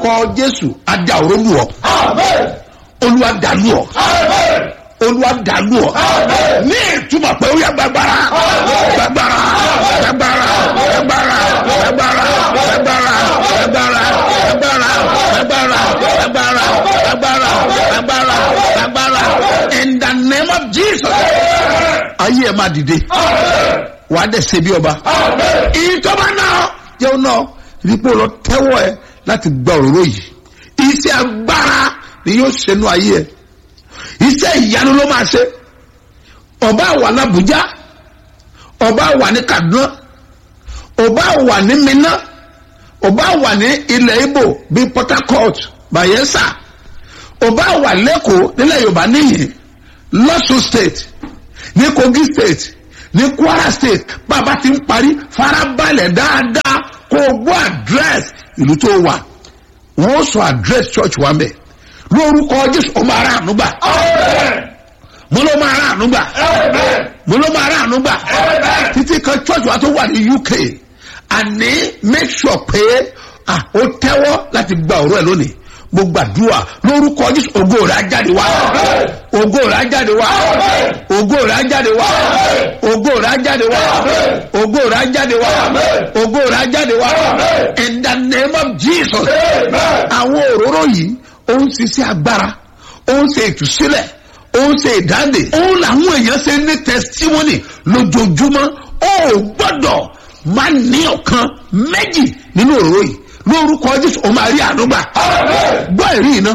lórúkọ jésù adá òrólù ọ olúwa dàlú ọ olúwa dàlú ọ ní ìtumọ̀ pé ó yẹ gbàgbára gbàgbára gbàgbára gbàgbára gbàgbára gbàgbára gbàgbára gbàgbára gbàgbára gbàgbára gbàgbára gbàgbára gbàgbára in the name of jesus ayé ẹ máa dìde wà á dẹ̀ ṣe bí ọba ìjọba náà jẹun náà rípò lọ tẹ́wọ́ ẹ láti gba òróró yìí iṣẹ́ agbára ni yóò ṣe nú ayé ẹ iṣẹ́ ìyanu ló máa ṣe ọba wà l'Abuja ọba wà ní Kaduna ọba wà ní Minna ọba wà ní ilẹ̀ Igbo bíi Port Harcourt Bayelsa ọba wà lẹ́kọ̀ọ́ nílẹ̀ Yorùbá níyìn lọ́sùn state ní Kogi state ní Kwara state bàbá ti ń parí farabalẹ̀ dáadáa kó o gbọ́ àdírẹ́sì ìlú tó wà wọ́n sọ àdírẹ́sì church wa mẹ́ lórúkọ Jésù ó máa rà ànúgbà mo ló máa rà ànúgbà mo ló máa rà ànúgbà títí kan church wa tó wà ní UK àní make sure pé ah, ó tẹ́wọ́ láti gba ọ̀rọ̀ ẹ̀ lónìí mo gbàdúrà lórúkọ Jésù ògo rẹ̀ á jáde wá ògo rẹ̀ á jáde wá ògo rẹ̀ á jáde wá ògo rẹ̀ á jáde wá ògo rẹ̀ á jáde wá ògo rẹ̀ á jáde wá in the name of Jesus àwọn òróró yìí ó ń ṣiṣẹ́ agbára ó ń ṣe ìtúsílẹ̀ ó ń ṣe ìdáǹdè ó làwọn èèyàn ṣe ní testimony lójoojúmọ́ ó gbọ́dọ̀ máa ní ọ̀kan méjì nínú òróró yìí lórúkọ Jésù ó máa rí àánú gbà gbọ́ ìrí iná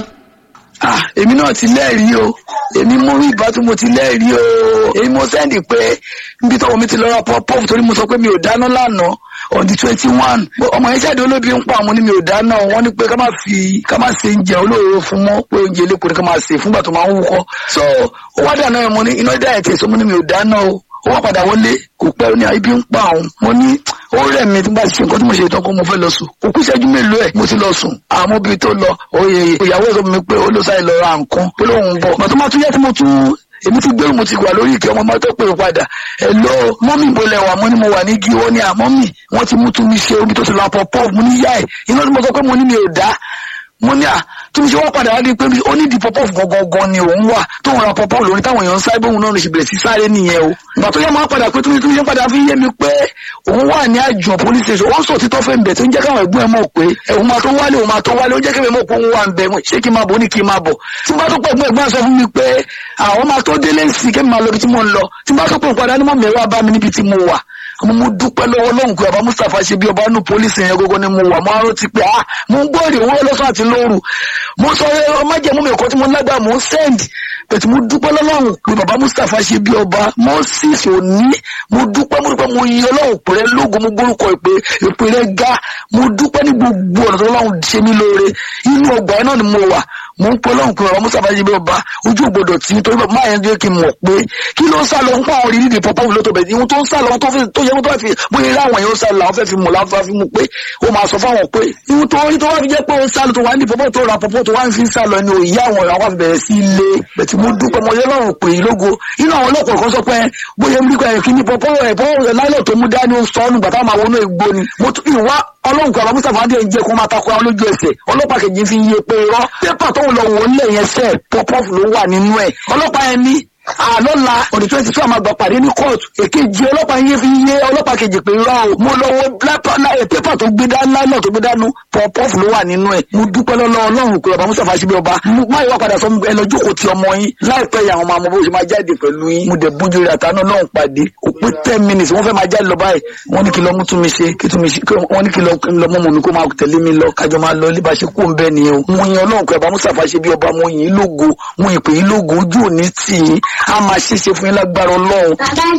ah èmi náà ti lẹ́rìí o èmi mú rí ìbá tí mo ti lẹ́rìí o èmi mo sẹ́ndì pé níbi tọ́wọ́ mi ti lọ́ra pọ́pọ́ọ̀fù torí mo sọ pé mi ò dáná lánàá on the twenty one ọmọ yẹn ṣáàdì olóbi ń pa àwọn ní mi ò dáná wọ́n ní pé ká má fi ká má ṣe oúnjẹ olóòrò fún mọ́ pé oúnjẹ eléko ni ká má ṣe fúngbà tó máa ń wúkọ́ so ó wá dáná yẹn mo ní iná dá ẹ̀ tẹ̀sán mo ní mi ò dáná o ó wá padà wọlé kò pẹ́ ó ní ibi ń pa òun mo ní ó rẹ̀ mí tí n bá ṣe nǹkan tí mo ṣe tán kó mo fẹ́ lọ sùn òkú ìṣẹ́jú mélòó ẹ̀ mo ti lọ sùn àmọ́ bíi tó lọ òye ìyàwó ẹ̀ sọ fún mi pé ó ló sáré lọ ra nǹkan pé lóun ń bọ̀ màtó máa tún yẹ tí mo tún èmi ti gbèrú mo ti wà lórí ìkẹ́ ọmọ mọ́tò pé padà hello mọ́mì ìbọlẹ̀ wà mo ní mo wà ní gíwọ́ ní àmọ́mì wọ́n ti mú tún mi ṣe omi tó ti lọ pọ̀ pọ̀ mo ní yá ẹ̀ iná tí mo sọ pé mo ní mi ò dá mo ní à tí mo ṣe wá padà wá di pé ó ní di pọpọ gangan ni òun wà tó ń ra pọpọ lórí táwọn èèyàn ń sáré bóun náà ló ṣe bẹ̀rẹ̀ sí sáré nìyẹn o ìgbà tó yẹ máa padà pé tóbi tóbi ṣe padà fi yé mi pé òun wà ní àjọ police station ó ń sọ títọ́ fẹ́ ń bẹ̀ tó ń jẹ́ káwọn ẹ̀gbọ́n ẹ̀ mọ̀ pé òun máa tó wálé òun máa tó wálé ó jẹ́ kébè mọ̀ pé òun wà ń bẹ̀ ṣé kí n máa bọ̀ ní kí n máa bọ̀ tí n bá tó pẹ̀ gbọ́n ẹ̀gbọ́n sọ fún mi pé àwọn máa tó délé sí kí n máa lọ ibi tí mo ń lọ tí n bá tó pẹ̀ padà ní mọ̀ mẹ́wàá bá mi níbi tí mo wà àmọ́ mo dúpẹ́ lọ́wọ́ lọ́hùn pé bàbá Mustapha ṣe bí ọba nù pólísì yẹn gógó ni mo wà mo arọ́ ti pé ah mo ń gbọ́ èrè owó lọ́sàn àti lóru mo sọ ọmọ jẹ́ mú mi ẹ̀kọ́ tí mo lágbà mo ń send bẹ̀tì mo dúpẹ́ lọ́lọ́run pé bàbá Mustapha ṣe bí ọba Moses òní mo dúpẹ́ mo dúpẹ́ mo yin ọlọ́run pẹ̀rẹ́ lógo mo gbórúkọ ìpè ìpè rẹ̀ ga mo dúpẹ́ ní gbogbo ọ̀nà tó lọ́run ṣe mí lóore inú ọgbà yẹn náà ni mo wà mo ń pẹ́ lọ́run pé bàbá Mustapha ṣe bí ọba ojú ògbọ́dọ̀ tí torí bàbá máa yẹn jẹ́ kí n mọ̀ pé kí ló ń sá lọ ń pa àwọn orí nídìí pọpọ́ ìlú tó bẹ̀ ihun tó ń sá lọ tó yẹ kó tó fi bóyá eré àwọn èèyàn sá lọ àwọn fẹ́ fi mọ̀ láwọn fẹ́ fi mú pé ó máa sọ fáwọn pé ihun tó rí tó wá fi jẹ́ pé ó sá lọ tó wá ní pọpọ́ tó ra pọpọ́ tó wá ń fi sá lọ ni òye àwọn àwọn àfi bẹ̀rẹ̀ sí ilé bẹ̀tì mo dúpẹ́ mo yẹ lọ́rùn pé lógo inú àwọn ọlọ́pàá kan sọ pé bóyá ń rí pé kí ni pọpọ́ ẹ̀ pọpọ́ láìlọ́ tó mú dání ó sọ ọ́ nígbà táwọn máa wọnú ègbó ni mo tún ìwá ọlọ́run kan àbámúsà fàdé ń jẹ́ kó máa takò àwọn lójú ẹsẹ̀ ọlọ́pàá kejì fi yé pé irọ́ pépà tó ń lọ wò lẹ̀ yẹn sẹ́ pọ́pọ́fù ló wà nínú ẹ̀ ọlọ́pàá yẹn ní àlọ́la ọ̀dẹ̀ twenty two àmàgbà pàdé ní kóòtù èkejì ọlọ́pàá yẹn fi yé ọlọ́pàá kejì pé irọ́ o mo lọ wo pépà tó gbé dání láìlọ́ tó gbé dánú pọ́pọ́fù ló wà nínú ẹ̀ mo dúpẹ́ lọ́lọ́ ọlọ́run pé bàbá musa fàṣibí ọba má yọ padà sọ ẹ lọ jókòó ti ọmọ yín láìpẹ́ yà àwọn ọmọ àmọ́ bó ṣe máa jáde pẹ̀lú yín mo dẹ̀ bójú rẹ̀ àtàánú náà pàdé kò pé ten minutes wọ́n fẹ́ máa jáde lọ báyìí wọ́n ní kí lọ mú tún mi ṣe kí tún mi ṣe wọ́n ní kí lọ mọ́ mọ́ mi kó máa tẹ̀lé mi lọ kájọ máa lọ líba ṣe kó ń bẹ́ nìyẹn o mo yin ọlọ́run pé bàbá musa fàṣibí ọba mo yin lógo mo yin pè yín lógo ojú òní tì yín á máa ṣeéṣe fún yín lágbára ọlọ́run.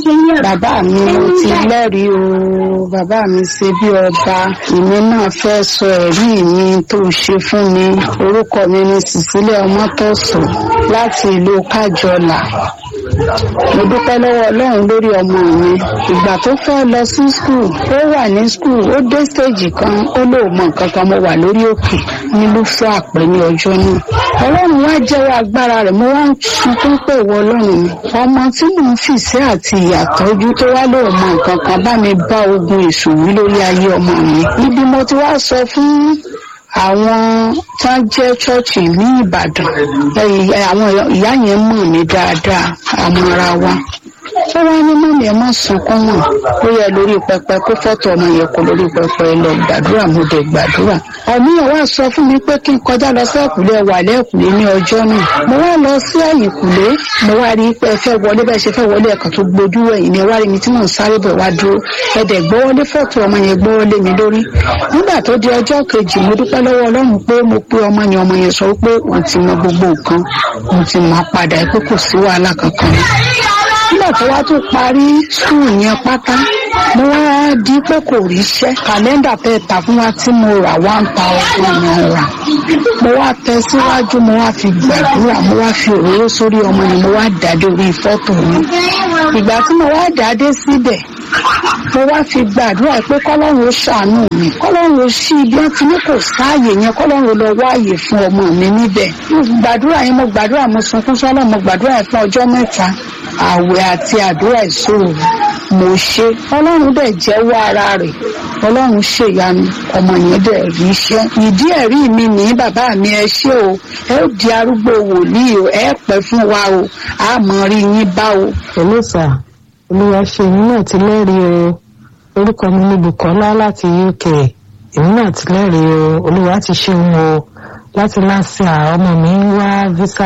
bàbá mi mo ti lẹ́rìí o bàbá mi ṣe bí ọba èmi náà fẹ́ sọ ẹ̀rí mi tó ṣe fún mi orúkọ mi ni Cecilia Ọmọ́tọ̀sọ̀ láti ìlú kájọlà mo dúpẹ́ lọ́wọ́ ọlọ́run lórí ọmọ mi ìgbà tó fẹ́ lọ sí skul ó wà ní skul ó dé stéèjì kan ó lò mọ nǹkan kan mo wà lórí òkè nílùfẹ́ àpẹ ní ọjọ́ náà ọlọ́run wá jẹ́wọ́ agbára rẹ̀ mo wá ń sunkún pé ìwọ ọlọ́run mi ọmọ tí mò ń fìṣẹ́ àti ìyàtọ́jú tó wá lò mọ nǹkan kan bá mi bá ogun èṣù wí lórí ayé ọmọ mi níbi mo ti wá sọ fún àwọn tí wọ́n jẹ́ ṣọ́ọ̀ṣì ní ìbàdàn ẹ, àwọn ìyá yẹn mọ̀ mí dáadáa àwọn ara wa ó wá ní mọ́mí ẹ má sunkún mọ́ ó yẹ lórí pẹpẹ kó fọ́tò ọmọ yẹn kó lórí pẹpẹ lọ gbàdúrà mo dé gbàdúrà ọmọ yẹn wá sọ fún mi pé kí n kọjá lọ sí ẹ̀kúlé wà lẹ́ẹ̀kúlé ní ọjọ́ náà mo wá lọ sí ẹ̀yìnkùlé mo wá rí i pé ẹ fẹ́ wọlé bẹ́ẹ̀ ṣe fẹ́ wọlé ẹ̀kan tó gbójú ẹ̀yìn ni ẹ wá rí mi tí mò ń sáré bọ̀ wá dúró ẹ̀dẹ̀ gbọ́wọ́lé fọ́tò ọmọ yẹn gbọ́wọ́lé mi lórí nígbà tó di ọjọ́ kejì mo dúpẹ́ lọ́wọ́ ọlọ́run pé mo pé ọmọ yẹn ọmọ yẹn sọ pé òun ti mọ gbogbo nǹkan òun ti mọ padà pé kò sí wàhálà kankan nígbà tó wá tún parí skul yẹn pátá mo wá di pé kò ríṣẹ́ kàlẹ́ndà tẹ́ ta fún wa tí mo rà one thousand naira mo wá tẹ síwájú mo wá fi gbàdúrà mo wá fi òróró sórí ọmọ yẹn mo wá dàdé orí fọ́tò mi ìgbà tí mo wá dàdé síbẹ̀ mo wá fi gbàdúrà pé kọ́lọ́run ó ṣàánú mi kọ́lọ́run ó ṣí ibi wọn ti ní kò sáàyè yẹn kọ́lọ́run ó lọ wáàyè fún ọmọ mi níbẹ̀ mo gbàdúrà yẹn mo gbàdúrà mo sunkún sọ́lọ́ mo gbàdúrà yẹn fún ọjọ́ mẹ́ta àwẹ̀ àti àdúrà ìṣòro mo ṣe ọlọ́run dẹ̀ jẹ́wọ́ ara rẹ̀ ọlọ́run ṣèyanu ọmọ yẹn dẹ̀ rí iṣẹ́ ìdí ẹ̀rí mi ní bàbá mi ẹ ṣé o ẹ ó di arúgbó wòlíì o ẹ pẹ́ fún wa o a mọ̀ rí yín bá o. Hello sir olúwa ṣe èmi náà ti lẹ́rìí o orúkọ mi ní Bùkọ́lá láti UK èmi náà ti lẹ́rìí o olúwa ti ṣeun o láti láṣà ọmọ mi ń wá visa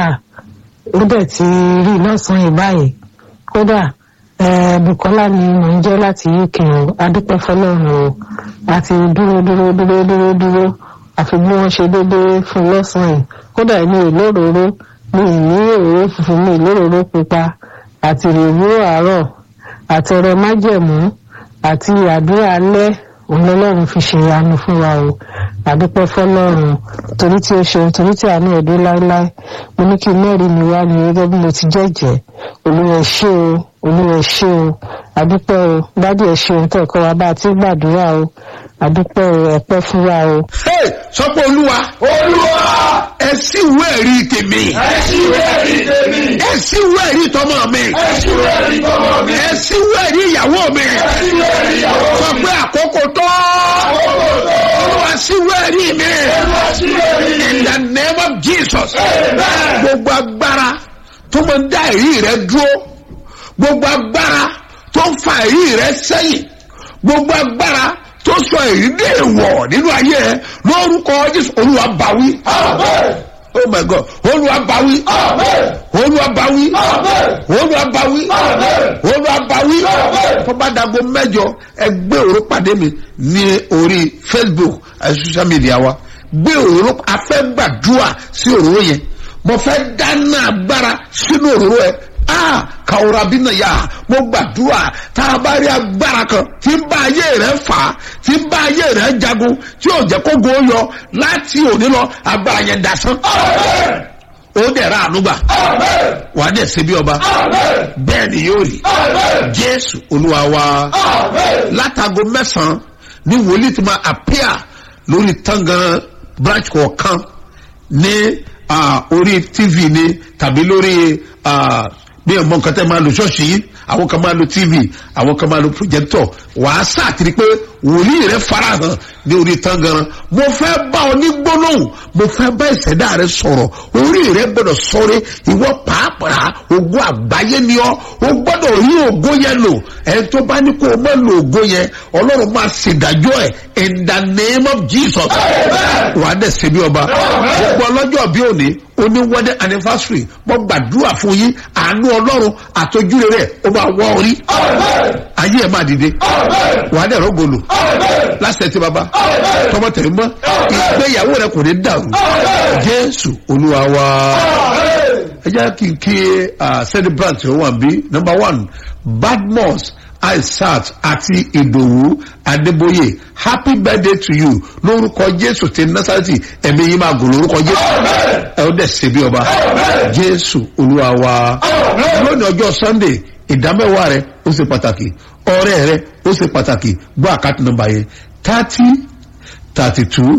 ó dẹ̀ ti rí lọ́sàn-án yìí báyìí kódà eh, Bùkọ́lá ni mò ń jẹ́ láti UK o adúpẹ́ fọlọ́run o àti dúró dúró dúró dúró dúró àfi bí wọ́n ṣe déédéé fún lọ́sàn-án yìí kódà mi ò lóróró mi ì ní òróró funfun mi ì lóróró pupa àti ìrèwúrò àárọ̀ àti ọrẹ májẹ̀mú àti àdúrà alẹ́ òun lọ́lọ́run fi ṣe ìyanu fún wa o àdúpẹ́ fọ́lọ́run torí tí ó ṣeun torí tí àánú ẹ̀ dé láéláé mo ní kí mẹ́rin mi wá ní gẹ́gẹ́ bí mo ti jẹ́jẹ́ olúwa ṣé o olúwa ṣé o àdúpẹ́ o dádì ẹ̀ ṣeun tẹ̀ kọ́ wa bá a ti gbàdúrà o àdúpẹ́ o ẹ̀pẹ́ fún wa o. Hey, sọ pé olúwa Olúwa ẹ sí ìwé ẹ̀rí tèmi ẹ ṣí ìwé ẹ̀rí tèmi. ẹ sí ìwé ẹ̀rí tọmọ mi Ẹ ṣí ìwé ẹ̀rí tọmọ mi. ẹ sí ìwé ẹ̀rí ìyàwó mi Ẹ ṣí ìwé ẹ̀rí ìyàwó sọ mi. pé àkókò tó Àkókò tó. olúwa sí ìwé ẹ̀rí mi Olúwa ṣí ìwé ẹ̀rí mi. in the name of Jesus Amen. gbogbo agbára tó máa ń dá ẹ̀rí rẹ dúró gbogbo agbára tó ń fa ẹ̀rí rẹ sẹ́yìn gbogbo agbára tó sọ èyí dé èèwọ̀ nínú ayé ẹ lórúkọ Jésù olúwa báwí Amen. oh my god olúwa báwí Amen. olúwa báwí Amen. olúwa báwí Amen. olúwa báwí Amen. tó bá dago mẹ́jọ ẹ gbé òró pàdé mi ní orí Facebook àti social media wa gbé òró afẹ́ gbàdúrà sí òróró yẹn mo fẹ́ dáná agbára sínú òróró ẹ ah kàwọ́ra bí náà yá mo gbàdúrà tá a bá rí agbára kan tí ń bá ayé rẹ fà á tí ń bá ayé rẹ jagun tí ò jẹ́ kó go yọ láti òní lọ agbára yẹn dasán Amen. ó dẹ̀ ra ànúgbà Amen. wàá dẹ̀ ṣe bí ọba Amen. bẹ́ẹ̀ ni yóò rí Amen. jésù olúwa wa Amen. látago mẹ́sàn-án ní wòlíì tí máa appear lórí tangan branch kọ̀ọ̀kan ní ah, orí tv ni tàbí lórí ah, bí ọmọ nǹkan tẹ́ máa lo ṣọ́ọ̀ṣì yìí àwọn kan máa lo tv àwọn kan máa lo projector wàá sàtìrí pé wòlíì rẹ farahàn ní orí tangan mo fẹ́ bá ọ ní gbólóhùn mo fẹ́ bá ìṣẹ̀dá rẹ sọ̀rọ̀ orí rẹ gbọ́dọ̀ sọ̀rọ̀ ìwọ pàápàá ògo àgbáyé ni ọ́ o gbọ́dọ̀ rí ògo yẹn lò ẹni tó bá ní kó o má lo ògo yẹn ọlọ́run máa ṣèdájọ́ ẹ̀ in the name of jesus wàá dẹ̀ ṣe bí ọba gbogbo ọlọ́jọ́ bí òní oní wedding anniversary mo gbàdúrà fún yín àánú ọlọ́run àtọ́júre rẹ̀ ó máa wọ́ orí Amen. ayé ẹ̀ máa dìde Amen. wàá dẹ̀ rọ́gọ̀lù Amen. láṣẹ tí baba Amen. tọmọ tẹ̀lé mọ́ ìgbéyàwó rẹ kò ní dàrú Amen. jésù olúwa wa Amen. ẹ jẹ́ kí n kí ah, celebrant ó wà bí number one badmus aisat àti ìdòwú adébóyè happy birthday to you lórúkọ jésù ti násàrẹ́tì ẹ̀mí yín máa gùn lórúkọ jésù Amen. ẹ ó dẹ̀ ṣe bí ọba Amen. jésù olúwa wa Amen. lónìí ọjọ́ sunday ìdámẹ́wàá rẹ ó ṣe pàtàkì ọrẹ rẹ ó ṣe pàtàkì gbọ́ àkáàtì nọ́mbà yẹn thirty thirty two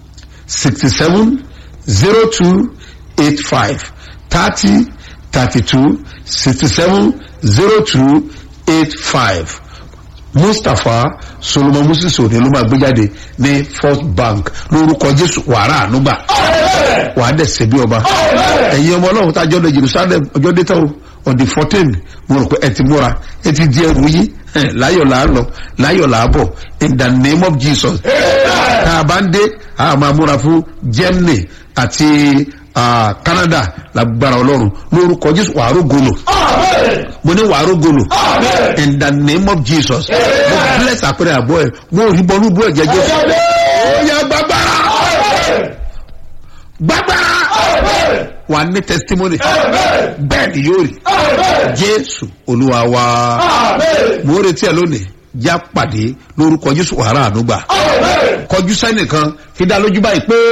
sixty seven zero two eight five thirty thirty two sixty seven zero two eight five mustapha solomon moses òní ló máa gbé jáde ní first bank lórúkọ jésù wàrà ànúgbà wàá dẹ̀ ṣe bí ọba ẹ̀yin ọmọ ọlọ́run tá a jọ lọ jerusalem ọjọ́ dé tán o on the fourteen mo rò pé ẹ ti múra ẹ ti di ẹrù yín ẹ, láyọ̀ là á lọ láyọ̀ là á bọ̀ in the name of jesus tá a bá ń dé a máa múra fún germany àti ah, canada lágbára ọlọ́run lórúkọ jésù wàá rógolo mo ní wàá rógolo in the name of jesus mo bless àpẹẹrẹ àbọ̀ ẹ̀ mo rí bọ́lú bú ẹ̀jẹ̀ jésù ó yẹ gbàgbára gbàgbára wà ní testimony bẹ́ẹ̀ ni yóò rí jésù olúwa wa mo ń retí ẹ lónìí já pàdé lórúkọ jésù wàrà ànúgbà kọjú sẹ́nìkan fi dá lójú báyìí pé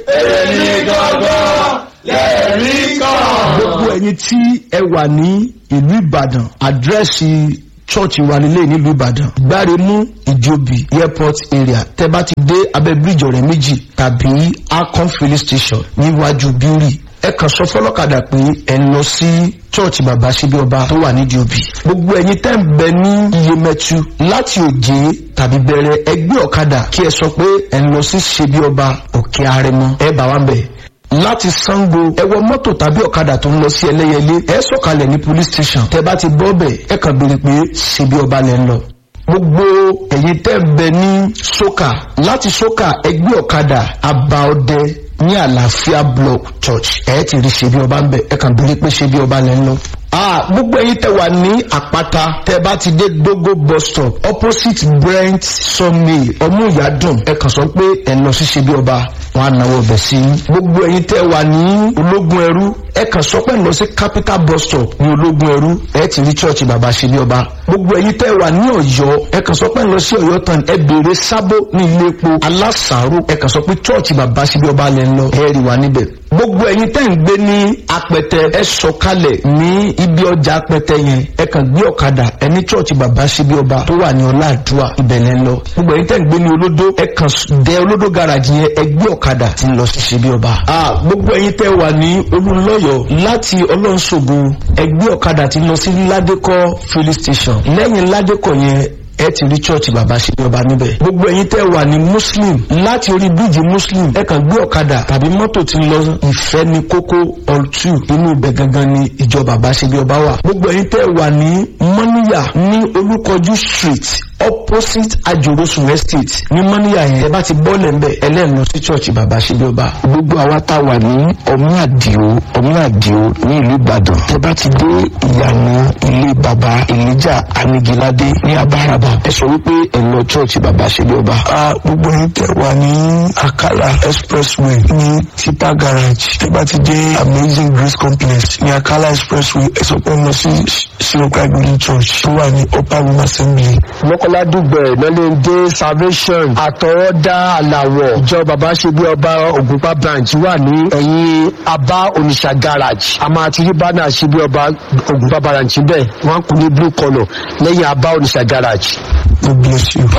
ẹ̀yin gangan lẹ́rìí kan. gbogbo ẹyin tí ẹ wà ní ìlú ìbàdàn àdírẹ́sì chọ́ọ̀chì wa nílé nílùú ìbàdàn gbáremú ìjòbí airport area tẹ bá ti dé abẹ́ bíríjì ọ̀rẹ́ méjì tàbí akon filling station níwájú bíórì ẹ kàn sọ fọlọ́kadà pé ẹ lọ sí chọ́ọ̀chì bàbá síbí ọba tó wà nídìí òbí gbogbo ẹyin tẹ́ ń bẹ ní iyemẹtu láti òjé tàbí bẹ̀rẹ̀ ẹgbẹ́ ọ̀kadà kí ẹ sọ pé ẹ lọ sí síbí ọba òkè arẹmọ ẹ bá wa ń bẹ̀ láti sango ẹ wọ mọ́tò tàbí ọ̀kadà tó ń lọ sí ẹlẹ́yẹlé ẹ sọ̀kalẹ̀ ní police station tẹ bá ti bọ́ bẹ̀ ẹ kàn béèrè pé ṣebí ọba lẹ ń lọ. gbogbo ẹ̀yin tẹ́ ń bẹ ní soka láti soka ẹgbẹ́ ọ̀kadà abaọdẹ ní àlàáfíà block church ẹ ti rí ṣebí ọba ń bẹ ẹ kàn béèrè pé ṣebí ọba lẹ ń lọ. Ah, gbogbo ẹyin tẹ wà ní àpáta tẹ bá ti dé dogo bus stop opposite brent sawmill ọmúyàdùn ẹ kàn sọ pé ẹ lọ sí ṣebí ọba wọn á náwó ọbẹ sí i gbogbo ẹyin tẹ wà ní ológun ẹrú ẹ kàn sọ pé ẹ lọ sí capital bus stop ní ológun ẹrú ẹ ti rí church bàbá ṣebí ọba gbogbo ẹyin tẹ wà ní ọyọ ẹ kàn sọ pé ẹ lọ sí ọyọ tán ẹ béèrè sábó ní ilé epo alásàárò ẹ kàn sọ pé church bàbá ṣebí ọba lẹ ń lọ ẹ rí wa níbẹ̀ gbogbo ẹyin tẹ́ ń gbé ní apẹtẹ ẹ sọkalẹ̀ ní ibi ọjà apẹtẹ yẹn ẹ kàn gbé ọ̀kadà ẹ ní chọ́ọ̀chì bàbá síbi ọba tó wà ní ọláàdúrà ìbẹ̀lẹ̀ lọ gbogbo ẹyin tẹ́ ń gbé ní olódó ẹ kàn dẹ olódó garage yẹn ẹ gbé ọ̀kadà tí ń lọ sí síbi ọba. a gbogbo ẹyin tẹ́ wà ní olùlọ́yọ̀ láti ọlọ́nṣogo ẹ gbé ọ̀kadà tí ń lọ sí ládékọ́ filling station lẹ́yìn ládékọ́ yẹn ẹ ti rí church bàbá ṣe ọba níbẹ̀. gbogbo ẹyin tẹ́ wà ní muslim láti orí bíríjì muslim ẹ kàn gbé ọ̀kadà tàbí mọ́tò tí ń lọ ìfẹ́ ní kókó all two inú ibẹ̀ gangan ni ìjọ bàbá ṣe bí ọba wà. gbogbo ẹyin tẹ́ wà ní mọ́níyà ní olúkọjú street opposite ajorosun estate ní mọ́níyà yẹn ẹ bá ti bọ́ọ̀lẹ̀ ń bẹ̀ ẹlẹ́nu lọ sí church bàbá ṣe bí ọba. gbogbo àwa tá a wà ní ọmú àdìo ọmú àdìo ní ìlú ìbàdàn tẹ bá ti dé ìyànà ilé baba elijah anigilade ní abáraba ẹ sọ wípé ẹ lọ church baba ṣẹlẹ ọba. a gbogbo yín tẹ wà ní akala expressway ní tipa garage tẹ bá ti dé amazing grace complex ní akala expressway ẹ sọ pé ẹ lọ sí siroka green church tó wà ní upper room assembly. mọ́kànlá dùgbẹ̀ lọ́lẹ́dẹ́ salvation àtọwọ́dá àlàwọ̀ ìjọ bàbá ṣe bí ọba ògùnpá branch wà ní ẹ̀yìn abá oníṣà garage a máa ti rí bánà ṣe bí ọba ògùnpá branch bẹ́ẹ̀ wọ́n kù ní blue colour lẹ́yìn abá oníṣà garage. God bless you.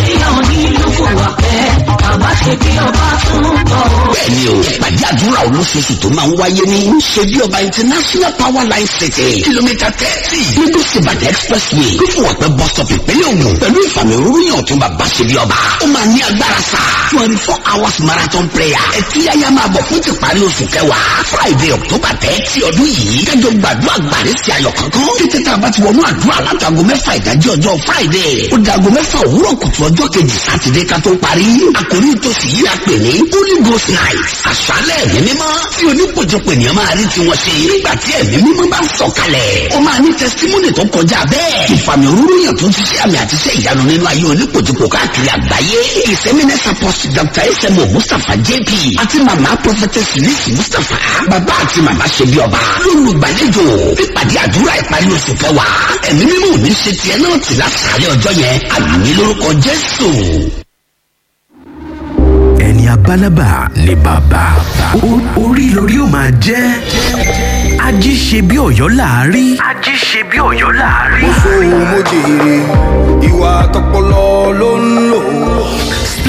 bẹ́ẹ̀ni o ìpàdé àdúrà olóṣooṣù tó máa ń wáyé ní ṣebí ọba international power line city kìlómítà thirty lagos ibadan expressway fífún ọ̀pẹ bus stop ìpínlẹ̀ ògùn pẹ̀lú ìfàmì òróró ọ̀tún bàbá ṣebí ọba ó máa ní agbára sá twenty four hours marathon prayer ẹtí yáyá máa bọ̀ fún tìparí oṣù kẹwàá friday october thirty ọdún yìí kájọ gbàdúrà gbàrí sí ayọ̀ kankan títí tá a bá ti wọnú àdúrà látago mẹ́fà ìdájí ọjọ́ friday ó dago mẹ́fà òwúrọ̀ kùtù ọjọ́ kejì sátidé ká tó parí àkórí ìtòsí yìí a pè ní holy ghost night àṣálẹ̀ ẹ̀mí mímọ́ tí onípojọpọ̀ ènìyàn máa rí tiwọn ṣe nígbà tí ẹ̀mí mímọ́ bá ń sọ̀kalẹ̀ ó máa ní testimony tó kọjá bẹ́ẹ̀ ìfàmì òróró yàn tó ti ṣe àmì àti iṣẹ́ ìyanu nínú ayé onípojọpọ̀ káàkiri àgbáyé ìsẹ́mínẹ́sà post dr smo mustapha jp àti mama prophetess lisi mustapha bàbá àti mama ṣe bí ọba lólùgbàlejò nípàdé àdúrà ìparí oṣù kẹwàá ẹ̀mí mímọ́ ò ní ṣe tiẹ̀ náà tì lásàálẹ̀ ọjọ́ yẹn àmì lórúkọ jésù ẹni abálábà ni bàbá O- orí lórí ó máa jẹ́ ají ṣe bí ọ̀yọ́ láàárí. ají ṣe bí ọ̀yọ́ láàárí. mo jèrè ìwà tọpọlọ ló ń lò